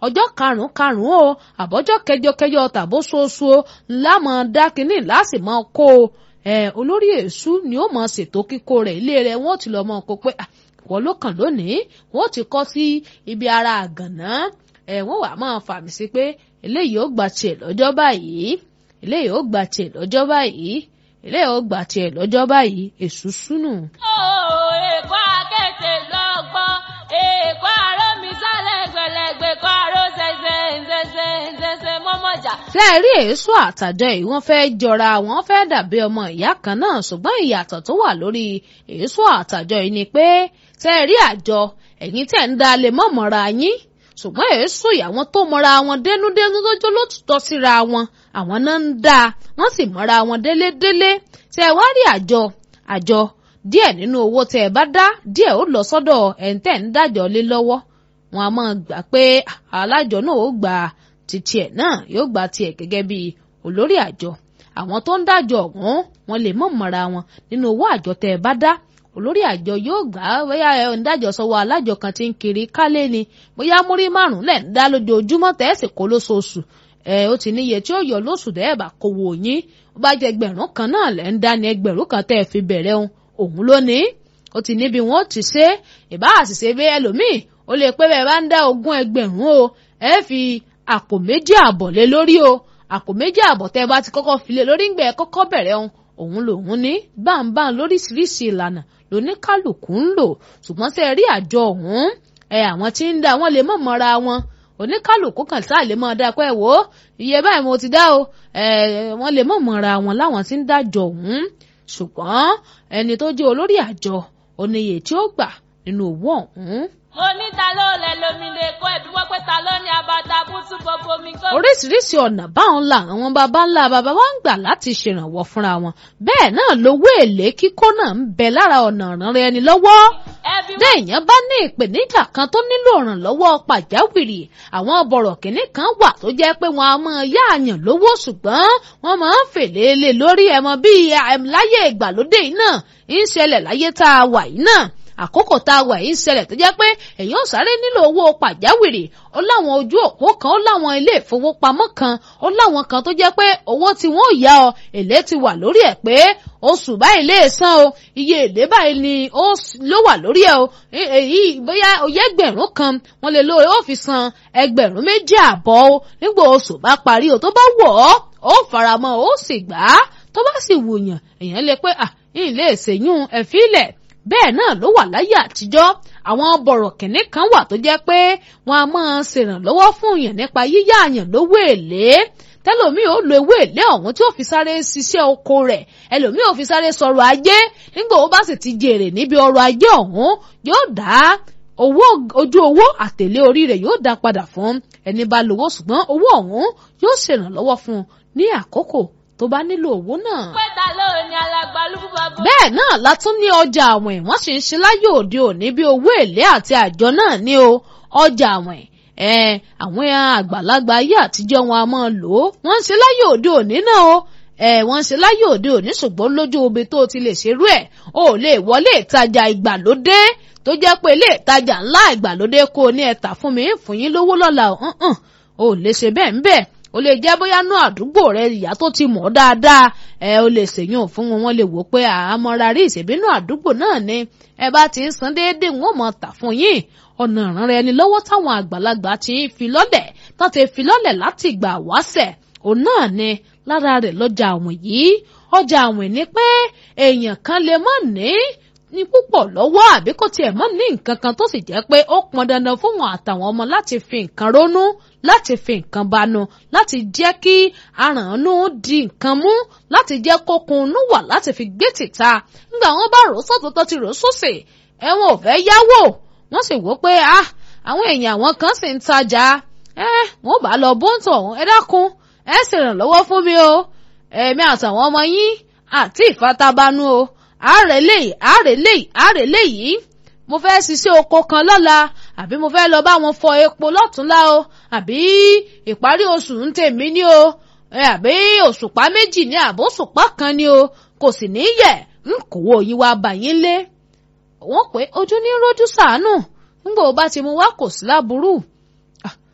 ọjọ́ karùn-ún karùn-ún o àbọ̀jọ́ kẹjọkẹjọ tàbóṣoṣo o ńlá mọ̀ dá kínní láti mọ̀ kó o olórí èṣù ni ó mọ̀ ṣètò kíkó rẹ̀ ilé rẹ̀ wọ́n ti lọ́ mọ̀ kó pé wọ́n ló kàn lónìí wọ́n ti kọ́ sí ibi ara àgànná wọ́n wà máa fàmì sí pé eléyìí ó gbà tiẹ̀ lọ́jọ́ báyìí eléyìí ó gbà tiẹ̀ lọ́jọ́ báyìí eléyìí ó gbà tiẹ̀ lọ́jọ́ báyìí èṣù súnù. ó èkó akéde lọ́gbọ́n èkó aró mi sálẹ̀ gbẹ̀lẹ́gbẹ̀ kó aró ṣẹṣẹ ṣẹṣẹ ṣẹṣẹ mọ́mọ́jà. ṣé ẹ rí èso àtàjọ yìí wọ́n fẹ́ jọra wọ́n fẹ́ dàbí ọmọ ìyá kan náà ṣùgbọ́n ìyàtọ̀ tó wà lórí èso àtàjọ yìí ni pé ṣé ẹ rí àjọ ẹ̀yin tẹ̀ ń da lè mọ̀ mọ́ra yín ṣùgbọ́n èso ìyàwó tó mọ́ra wọn dénúdénú lójó ló tutọ́ síra wọn àwọn náà ń dá wọ́n sì mọ́ra wọn délédélé ṣé ẹ wá rí àjọ àjọ díẹ̀ nínú owó tẹ́ ẹ bá dá díẹ̀ ó lọ sọ́dọ̀ ẹ̀ǹtẹ̀ ń dájọ́ lé lọ́wọ́ wọn a máa gbà pé alájọ náà ó gba títí ẹ̀ náà yóò gba tiẹ̀ gẹ́gẹ́ bí olórí àjọ àwọn tó ń dájọ́ ọ̀hún wọn lè mọ̀ mọ́ra wọn nínú owó àjọ tẹ́ ẹ bá dá olórí àjọ yóò gbà á bóyá ẹ ń dájọ́ sọ́wọ́ alájọ kan tí ń kiri kálé ni bóyá múrí márùn lẹ ń dá lójoojúmọ́ tẹ́ ẹ sì kó lóṣooṣù ẹ ó ti níye tí ó yọ lóṣù tẹ́ ẹ bá kówó yín ó bá jẹ ẹgbẹ̀rún kan náà lẹ ń dá ní ẹgbẹ̀rún kan tẹ́ ẹ fi bẹ̀rẹ̀ òun òun ló ní ó ti níbi wọn ó ti ṣe ìbá àṣìṣe bí ẹlòmíì ó lè pé bẹ́ẹ̀ bá ń dá ogún ẹgbẹ̀rún o ẹ fi àpò méjì àbọ̀ lé lórí o àpò méjì àbọ̀ tẹ́ ẹ bá ti kọ́kọ́ fi lé lórí ńgbẹ́ kọ́kọ́ bẹ̀rẹ̀ òun òun lòun ní báńbáń lóríṣiríṣi ìlànà lóníkálùkù ń lò ṣùgbọ́n ṣe rí àjọ ọ̀hún ẹ àwọn tí ń dá wọn lè mọ̀ mọ́ra wọn oníkálùkù kan sáà lè mọ̀ dá pé wò ó iye báyìí mo ti dá o ẹ wọ́n lè mọ̀ mọ́ra wọn láwọn tí ń dájọ ọ̀hún ṣùgbọ́n ẹni tó jẹ́ olórí àjọ oníye tí ó gbà nínú owó ọ̀hún mo ní ta ló lẹ lómi lè kó ẹbí wọ́n pé ta ló ní abata bútú gbogbo mi kó. oríṣiríṣi ọ̀nà báwọn la àwọn baba ńlá baba wa ń gbà láti ṣèrànwọ́ fúnra wọn bẹ́ẹ̀ náà lówó èlé kíkó náà ń bẹ lára ọ̀nà ìrànrẹ́ ẹni lọ́wọ́ ẹbí wọ́n téèyàn bá ní ìpèníjà kan tó nílò ìrànlọ́wọ́ pàjáwìrì àwọn bọ̀rọ̀ kìnní kan wà tó jẹ́ pé wọ́n á máa yá àyàn lówó ṣùgbọ́n wọ́n máa ń fèlè lé lórí ẹ̀mọ́ bíi láyé ìgbàlódé yìí náà ń ṣẹlẹ̀ láyé tá a wà yìí náà àkókò tá a wà yìí ń ṣẹlẹ̀ tó jẹ́ pé èèyàn sáré nílò owó pàjáwìrì ó láwọn ojú òpó kan ó láwọn ilé ìfowópamọ́ kan ó láwọn kan tó jẹ́ pé owó tí wọ́n yá ọ èlé ti wà lórí ẹ̀ pé oṣù báyìí lè san o iye èlé báyìí ni ó ló wà lórí ẹ̀ o èyí bóyá oyè ẹgbẹ̀rún kan wọ́n lè lo ó fi san ẹgbẹ̀rún méjì àbọ̀ o nígbà oṣù bá parí o tó bá wọ̀ ọ́ ó faramọ́ ó sì gbà á tó bá sì wùyàn èèyàn lè pé à ilé ìṣèyún ẹ̀fílẹ̀ bẹ́ẹ̀ náà ló wà láyé àtijọ́ àwọn bọ̀rọ̀ kìnní kan wà tó jẹ́ pé wọ́n á máa ṣèrànlọ́wọ́ fún yàn nípa yíyá àyàn lówó èlé tẹlomi ò lo ewé èlé ọ̀hún tí ó fi sáré ṣiṣẹ́ oko rẹ̀ ẹlòmíì ò fi sáré sọ̀rọ̀ ajé nígbà ó bá sì ti jèrè níbi ọrọ̀ ajé ọ̀hún yóò dá owó ojú owó àtèlé orí rẹ̀ yóò dá padà fún ẹni bá lówó ṣùgbọ́n owó ọ̀hún yóò ṣèrànlọ́wọ́ fún un ní àkókò tó bá nílò owó náà. pé ta ló ní alàgbàlúgbù bàbá. bẹ́ẹ̀ náà la tún ní ọjà àwìn wọ́n sì ń ṣe láyé òde òní bí owó èlé àti àjọ náà ní o ọjà àwìn ẹ àwọn àgbàlagbà ayé àtijọ́ wọn a máa lò ó wọ́n ń ṣe láyé òde òní náà o ẹ wọ́n ń ṣe láyé òde òní ṣùgbọ́n lójú omi tó ti lè ṣerú ẹ̀ o ò lè wọlé ìtajà ìgbàlódé tó jẹ́ pé ilé ìtajà ńlá ìgbàlódé kó o ní ẹ̀ta fún mi fún yín lówó lọ́la o ò lè ṣe bẹ́ẹ̀ ń bẹ́ẹ̀ o lè jẹ́ bóyá nú àdúgbò rẹ ìyá tó ti mọ̀ dáadáa ẹ o lè ṣèyàn fún wọn wọ́n lè wò pé àmọ́ra rí ìṣèbínú àdúgbò náà ni ẹ bá ti ń san déédéé wọn ò mọ̀ tà fún yín ọ̀nà ìran rẹ ni lọ́wọ́ táwọn àgbàlagbà ti ń fi lọ́lẹ̀ tó ti fi lọ́lẹ̀ láti ìgbà wáṣẹ̀ òun náà ni lára rẹ̀ lọ́jà àwìn yìí ọjà àwìn ni pé èèyàn kan lè má ní ní púpọ̀ lọ́wọ́ àbí kò tiẹ̀ mọ́ ní nǹkan kan tó sì jẹ́ pé ó pọn dandan fún wọn àtàwọn ọmọ láti fi nǹkan rónú láti fi nǹkan banu láti jẹ́ kí arànú di nǹkan mú láti jẹ́ kókunú wà láti fi gbé tìta nígbà wọn bá rò sọ́tún tó ti rò sósè ẹ̀wọ̀n ò fẹ́ yáwó wọ́n sì wò pé ah àwọn èèyàn àwọn kan sì ń tajà ẹ wọn bá lọ bóńtò ọ̀hún ẹ dákun ẹ sì ràn lọ́wọ́ fún mi o èmi àtàwọn ọmọ yín àti ìfatabanu o àárẹ̀ léyìí àárẹ̀ léyìí àárẹ̀ léyìí mo fẹ́ ṣiṣẹ́ oko kan lọ́la àbí mo fẹ́ lọ bá wọn fọ epo lọ́túnla o àbí ìparí oṣù ń tèmi ní o àbí òṣùpá méjì ní àbó òṣùpá kan ní o kò sì ní yẹ ń kówó yín wá bá yín lé wọ́n pé ojú ní rójú sàánù nígbà wo bá ti mú wá kò sí láburú